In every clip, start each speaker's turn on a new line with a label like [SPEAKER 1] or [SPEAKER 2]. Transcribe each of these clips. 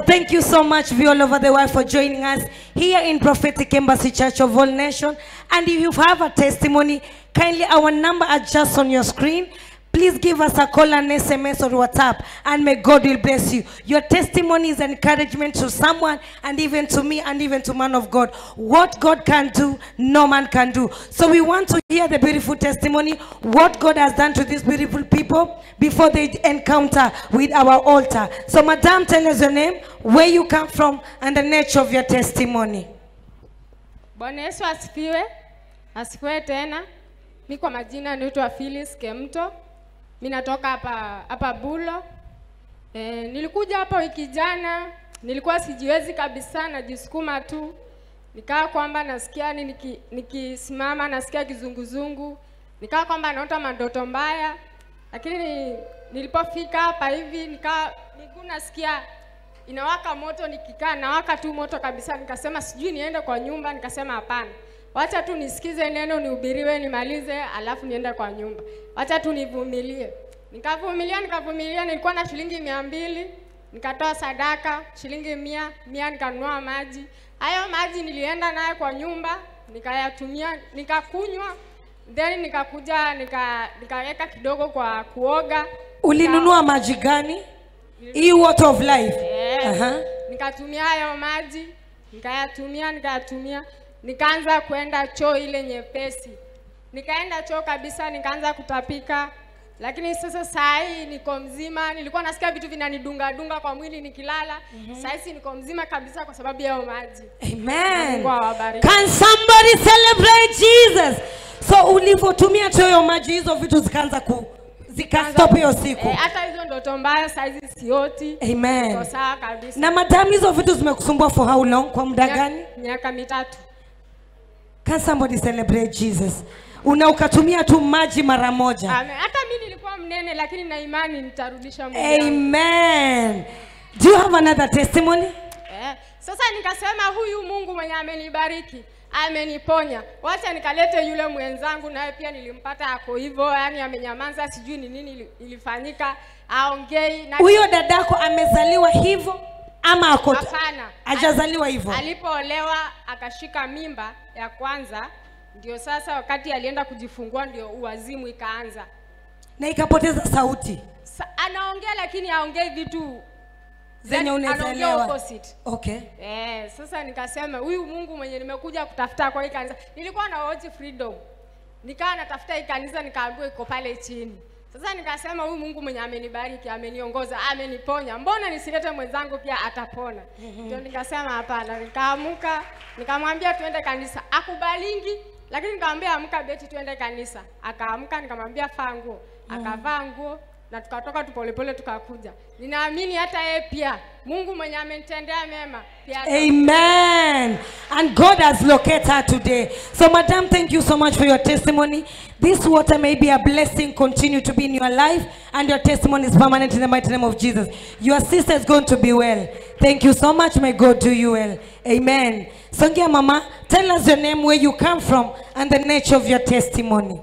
[SPEAKER 1] Thank you so much, we all over the world, for joining us here in Prophetic Embassy Church of All Nations. And if you have a testimony, kindly our number are just on your screen. Please give us a call and SMS or WhatsApp, and may God will bless you. Your testimony is encouragement to someone, and even to me, and even to man of God. What God can do, no man can do. So we want to hear the beautiful testimony, what God has done to these beautiful people before they encounter with our altar. So, Madam, tell us your name, where you come from, and the nature of your testimony.
[SPEAKER 2] Bwana Yesu asifiwe. Asifiwe tena. Mi kwa majina naitwa Phyllis Kemto. Mi natoka hapa hapa Bulo. E, nilikuja hapa wiki jana, nilikuwa sijiwezi kabisa, najisukuma tu. Nikaa kwamba nasikia ni niki- nikisimama nasikia kizunguzungu. Nikaa kwamba naota mandoto mbaya. Lakini ni- nilipofika hapa hivi nikaa miguu nasikia inawaka moto, nikikaa nawaka tu moto kabisa. Nikasema sijui niende kwa nyumba, nikasema hapana, wacha tu nisikize neno, nihubiriwe, nimalize, alafu niende kwa nyumba. Wacha tu nivumilie. Nikavumilia, nikavumilia. Nilikuwa na shilingi mia mbili, nikatoa sadaka shilingi mia mia, nikanunua maji. Hayo maji nilienda naye kwa nyumba, nikayatumia, nikakunywa, then nikakuja nika nikaweka kidogo kwa kuoga.
[SPEAKER 1] Ulinunua maji gani? Hii water of life.
[SPEAKER 2] Eh,
[SPEAKER 1] Aha.
[SPEAKER 2] nikatumia hayo maji nikayatumia nikayatumia nikaanza kwenda choo ile nyepesi nikaenda choo kabisa nikaanza kutapika lakini sasa saa hii niko mzima nilikuwa nasikia vitu vinanidunga dunga kwa mwili nikilala mm-hmm. saa hizi niko mzima kabisa kwa sababu ya hayo maji
[SPEAKER 1] Amen.
[SPEAKER 2] Mungu awabariki.
[SPEAKER 1] Can somebody celebrate Jesus? So ulivyotumia tu hiyo maji hizo vitu zikaanza ku zikastop hiyo siku.
[SPEAKER 2] Eh, hata hizo ndoto mbaya saa hizi sioti
[SPEAKER 1] Amen.
[SPEAKER 2] Niko sawa kabisa
[SPEAKER 1] Na madam hizo vitu zimekusumbua for how long? Kwa muda
[SPEAKER 2] Miaka-
[SPEAKER 1] gani?
[SPEAKER 2] miaka mitatu
[SPEAKER 1] Can somebody celebrate Jesus? Una ukatumia tu maji mara moja.
[SPEAKER 2] Amen. hata mi nilikuwa mnene lakini na imani nitarudisha mwili wangu.
[SPEAKER 1] Amen. Do you have another testimony?
[SPEAKER 2] Eh, sasa nikasema huyu Mungu mwenye amenibariki ameniponya, wacha nikalete yule mwenzangu, naye pia nilimpata ako hivyo, yani amenyamaza, sijui ni nini ili- ilifanyika, aongei na
[SPEAKER 1] Huyo dadako amezaliwa hivyo ama ako
[SPEAKER 2] hapana,
[SPEAKER 1] hajazaliwa hivyo?
[SPEAKER 2] alipoolewa akashika mimba ya kwanza, ndio sasa wakati alienda kujifungua ndio uwazimu ikaanza.
[SPEAKER 1] Na ikapoteza sauti
[SPEAKER 2] Sa, anaongea lakini aongei vitu
[SPEAKER 1] zenye
[SPEAKER 2] yani anaongea
[SPEAKER 1] unaelewa.
[SPEAKER 2] opposite.
[SPEAKER 1] Okay.
[SPEAKER 2] Eh, sasa nikasema huyu Mungu mwenye nimekuja kutafuta kwa hii kanisa. Nilikuwa na watch freedom. Nikawa natafuta hii kanisa nikaambiwa iko pale chini. Sasa nikasema huyu Mungu mwenye amenibariki, ameniongoza, ameniponya. Mbona nisilete mwenzangu pia atapona? Ndio nikasema hapana. Nikaamuka, nikamwambia tuende kanisa. Akubalingi, lakini nikamwambia amka beti tuende kanisa. Akaamka nikamwambia vaa nguo. Akavaa nguo na tukatoka tu polepole tukakuja. Ninaamini hata yeye pia Mungu mwenye amenitendea mema pia ata-
[SPEAKER 1] Amen. And God has located her today. So, Madam, thank you so much for your testimony. This water may be a blessing, continue to be in your life, and your testimony is permanent in the mighty name of Jesus. Your sister is going to be well. Thank you so much. May God do you well. Amen. Songia Mama, tell us your name, where you come from, and the nature of your testimony.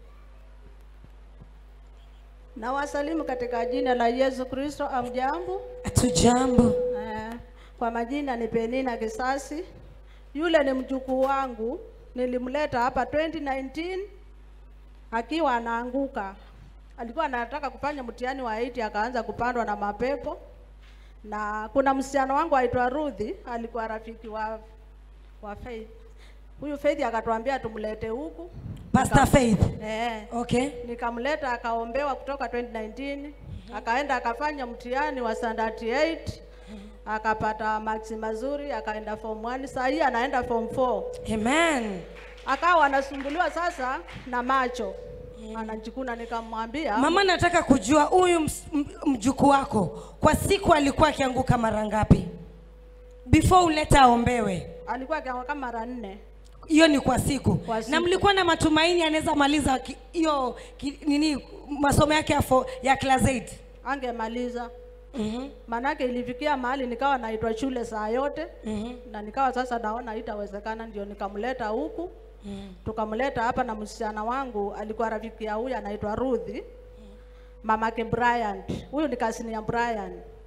[SPEAKER 3] Na wasalimu katika jina la Yesu Kristo. Amjambo.
[SPEAKER 1] Tujambo.
[SPEAKER 3] Eh, kwa majina ni Penina Kisasi. Yule ni mjukuu wangu, nilimleta hapa 2019 akiwa anaanguka. Alikuwa anataka kufanya mtihani wa 8 akaanza kupandwa na mapepo, na kuna msichana wangu aitwa Ruthi, alikuwa rafiki wa wa Faith. Huyu Faith akatuambia tumlete huku
[SPEAKER 1] Pastor Faith.
[SPEAKER 3] eh,
[SPEAKER 1] Okay.
[SPEAKER 3] nikamleta akaombewa kutoka 2019 akaenda akafanya mtihani wa standard 8 akapata maksi mazuri akaenda form 1 saa hii anaenda form 4
[SPEAKER 1] Amen.
[SPEAKER 3] akawa anasumbuliwa sasa na macho anajikuna nikamwambia
[SPEAKER 1] Mama, nataka kujua huyu ms- m- mjukuu wako kwa siku alikuwa akianguka mara ngapi before uleta aombewe?
[SPEAKER 3] alikuwa akianguka kama mara nne
[SPEAKER 1] Hiyo ni kwa siku.
[SPEAKER 3] Kwa
[SPEAKER 1] Na
[SPEAKER 3] siku.
[SPEAKER 1] mlikuwa na matumaini anaweza maliza ki- hiyo ki- nini masomo yake ya, fo- ya class 8?
[SPEAKER 3] angemaliza
[SPEAKER 1] Mhm.
[SPEAKER 3] manake ilifikia mahali nikawa naitwa shule saa yote
[SPEAKER 1] Mhm.
[SPEAKER 3] na nikawa sasa naona itawezekana ndio nikamleta huku tukamleta hapa na msichana wangu alikuwa rafiki ya huyu anaitwa Ruthi mamake Brian huyu ni kasini ya Brian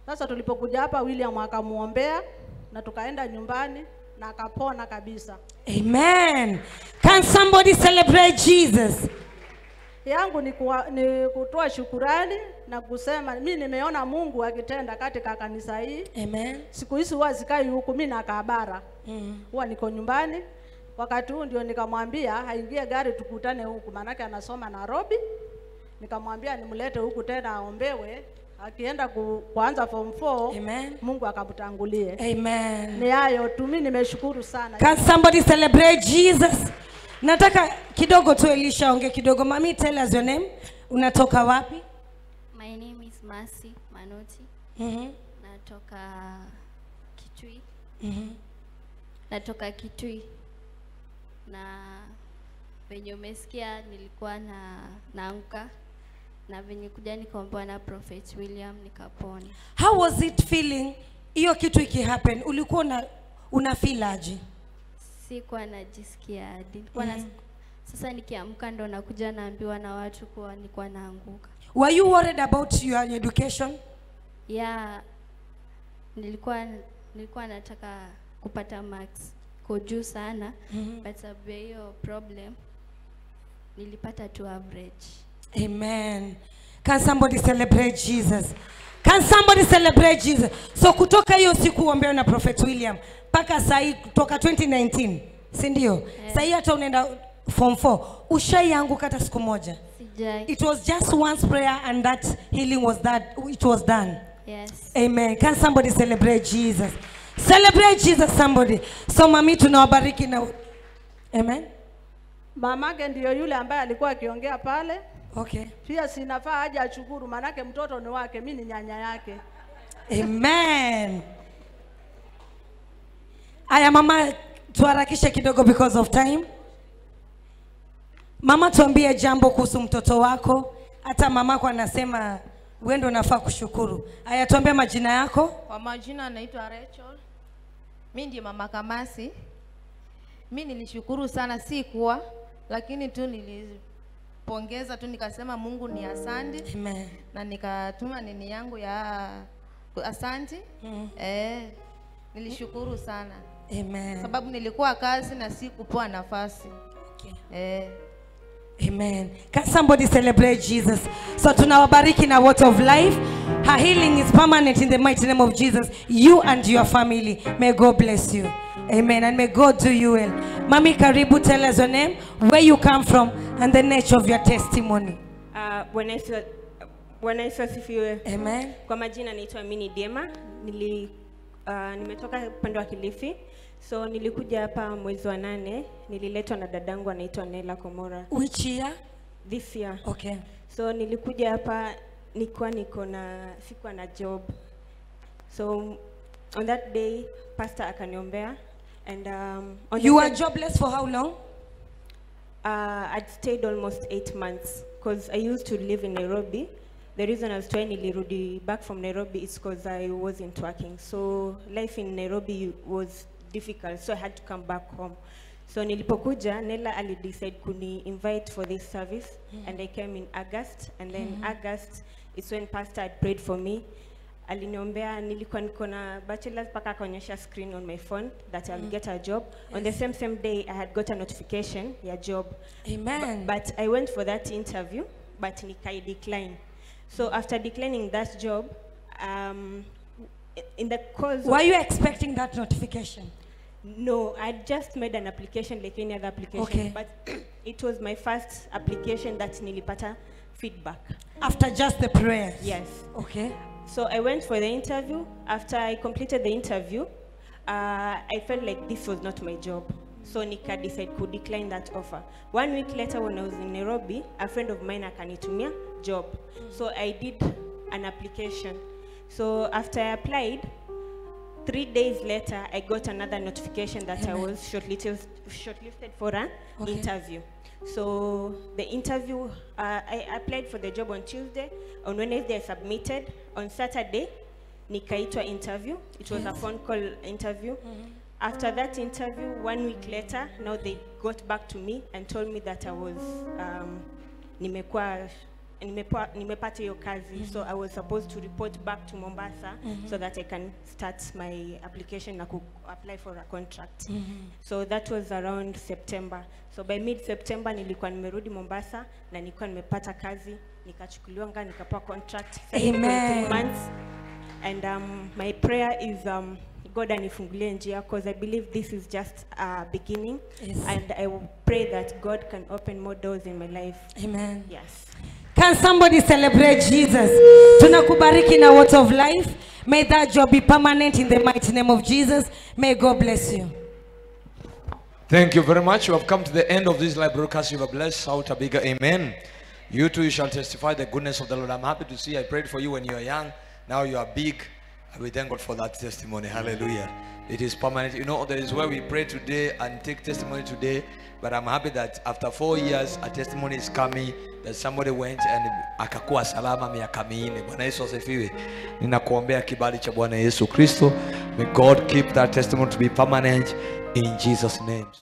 [SPEAKER 3] Sasa tulipokuja hapa, William akamuombea na tukaenda nyumbani na akapona kabisa.
[SPEAKER 1] Amen. Can somebody celebrate Jesus?
[SPEAKER 3] yangu ni, kuwa, ni kutoa shukurani na kusema mi nimeona Mungu akitenda katika kanisa hii.
[SPEAKER 1] Amen.
[SPEAKER 3] Siku hizi huwa sikai huku, mi nakaa bara,
[SPEAKER 1] Mm.
[SPEAKER 3] huwa niko nyumbani. Wakati huu ndio nikamwambia aingie gari tukutane huku, maanake anasoma Nairobi. Nikamwambia nimlete huku tena aombewe, akienda ku, kuanza form 4
[SPEAKER 1] Amen.
[SPEAKER 3] Mungu akamtangulie.
[SPEAKER 1] Amen.
[SPEAKER 3] Ni hayo tu, mi nimeshukuru sana.
[SPEAKER 1] Can somebody celebrate Jesus? Nataka kidogo tu Elisha onge kidogo. Mami, tell us your name. Unatoka wapi?
[SPEAKER 4] My name is Mercy Manoti.
[SPEAKER 1] Mhm.
[SPEAKER 4] Natoka Kitui.
[SPEAKER 1] Mhm.
[SPEAKER 4] Natoka Kitui. Na venye umesikia nilikuwa na naanguka na venye kuja nikaombewa na Prophet William nikapona.
[SPEAKER 1] How was it feeling? Hiyo kitu ikihappen, ulikuwa una una feel aje?
[SPEAKER 4] Sikuwa najisikia hadi nilikuwa na sasa nikiamka ndo nakuja naambiwa na watu kuwa nilikuwa naanguka.
[SPEAKER 1] Were you worried about your education?
[SPEAKER 4] ya nilikuwa nilikuwa nataka kupata marks ko juu sana
[SPEAKER 1] Mhm.
[SPEAKER 4] but sababu ya hiyo problem nilipata tu average
[SPEAKER 1] Amen. Can somebody celebrate Jesus? Can somebody celebrate Jesus? So kutoka hiyo siku uombewe na Prophet William mpaka saa hii kutoka 2019, si ndio?
[SPEAKER 4] Yeah.
[SPEAKER 1] Saa hii hata unaenda form 4. Ushaianguka hata siku moja?
[SPEAKER 4] sijai
[SPEAKER 1] It was just once prayer and that healing was that it was done.
[SPEAKER 4] yes
[SPEAKER 1] Amen. Can somebody celebrate Jesus? Celebrate Jesus somebody. So mami tunawabariki na Amen.
[SPEAKER 3] Mamake ndiyo yule ambaye alikuwa akiongea pale,
[SPEAKER 1] Okay.
[SPEAKER 3] pia sinafaa aje ashukuru, maanake mtoto ni wake, mi ni nyanya yake.
[SPEAKER 1] Amen. Aya mama, tuharakishe kidogo because of time. Mama, tuambie jambo kuhusu mtoto wako. Hata mamako anasema wewe ndio unafaa kushukuru. Aya, tuambie majina yako.
[SPEAKER 5] Kwa majina anaitwa Rachel. Mi ndiye mama Kamasi. Mi nilishukuru sana, si kuwa lakini tu nilipongeza tu nikasema Mungu ni asante
[SPEAKER 1] Amen.
[SPEAKER 5] na nikatuma nini yangu ya asanti.
[SPEAKER 1] Mm.
[SPEAKER 5] Eh, nilishukuru sana
[SPEAKER 1] Amen.
[SPEAKER 5] sababu nilikuwa kazi na si kupewa nafasi.
[SPEAKER 1] Okay.
[SPEAKER 5] Eh,
[SPEAKER 1] Amen. Can somebody celebrate Jesus? So tunawabariki na word of life. Her healing is permanent in the mighty name of Jesus. You and your family. May God bless you. Amen. And may God do you well. Mami Karibu, tell us your name, where you come from, and the nature of your testimony.
[SPEAKER 6] Ah, Bwana Yesu Bwana Yesu asifiwe.
[SPEAKER 1] Amen.
[SPEAKER 6] Kwa majina naitwa Mini Dema. Nili uh, nimetoka upande wa Kilifi. So nilikuja hapa mwezi wa nane, nililetwa na dadangu anaitwa Nela Komora
[SPEAKER 1] Which year?
[SPEAKER 6] this year.
[SPEAKER 1] Okay.
[SPEAKER 6] So nilikuja hapa nikuwa niko na sikuwa na job. So on that day pastor akaniombea and um, on the
[SPEAKER 1] You were
[SPEAKER 6] same-
[SPEAKER 1] jobless for how long?
[SPEAKER 6] Uh, I'd stayed almost eight months because I used to live in Nairobi. The reason I was trying nilirudi back from Nairobi is because I wasn't working. So life in Nairobi was difficult, so I had to come back home. So nilipokuja, Nella ali decide kuni invite for this service and I came in August and then August is when pastor had prayed for me. Aliniombea, nilikuwa niko na bachelor's mpaka akaonyesha screen on my phone that I'll get a job. On the same same day I had got a notification ya job.
[SPEAKER 1] Amen.
[SPEAKER 6] But I went for that interview, but nikai decline. So after declining that job, um, in the course
[SPEAKER 1] Were
[SPEAKER 6] of,
[SPEAKER 1] you expecting that notification?
[SPEAKER 6] no, I just made an application like any other application,
[SPEAKER 1] Okay.
[SPEAKER 6] but it was my first application that nilipata feedback.
[SPEAKER 1] After just the prayers?
[SPEAKER 6] Yes.
[SPEAKER 1] Okay.
[SPEAKER 6] So I went for the interview. After I completed the interview, uh, I felt like this was not my job. So nika decide to decline that offer. One week later when I was in Nairobi, a friend of mine akanitumia job. So I did an application. So after I applied, three days later, I got another notification that I was shortlisted, shortlisted for an
[SPEAKER 1] Okay.
[SPEAKER 6] interview. So the interview, uh, I applied for the job on Tuesday. On Wednesday, I submitted. On Saturday, nikaitwa interview. It was a phone call interview. After that interview, one week later, now they got back to me and told me that I was um, nimekuwa nimepa, nimepata hiyo kazi so I was supposed to report back to Mombasa so that I can start my application na ku apply for a contract so that was around September so by mid September nilikuwa nimerudi Mombasa na nilikuwa nimepata kazi nikachukuliwa nga nikapewa contract Sasa niko
[SPEAKER 1] Amen.
[SPEAKER 6] three months and um, my prayer is um, God anifungulie njia because I believe this is just a beginning
[SPEAKER 1] Yes.
[SPEAKER 6] and I will pray that God can open more doors in my life.
[SPEAKER 1] Amen.
[SPEAKER 6] Yes.
[SPEAKER 1] Can somebody celebrate Jesus? Tunakubariki na word of life. May that job be permanent in the mighty name of Jesus. May God bless you.
[SPEAKER 7] Thank you very much. You have come to the end of this live broadcast. You have blessed. Shout a bigger amen. You too, you shall testify the goodness of the Lord. I'm happy to see. I prayed for you when you were young. Now you are big. And we thank God for that testimony. Hallelujah. It is permanent. You know, there is where we pray today and take testimony today. But I'm happy that after four years, a testimony is coming that somebody went and akakuwa salama miaka minne. Bwana Yesu asifiwe. Ninakuombea kibali cha Bwana Yesu Kristo. May God keep that testimony to be permanent in Jesus' name.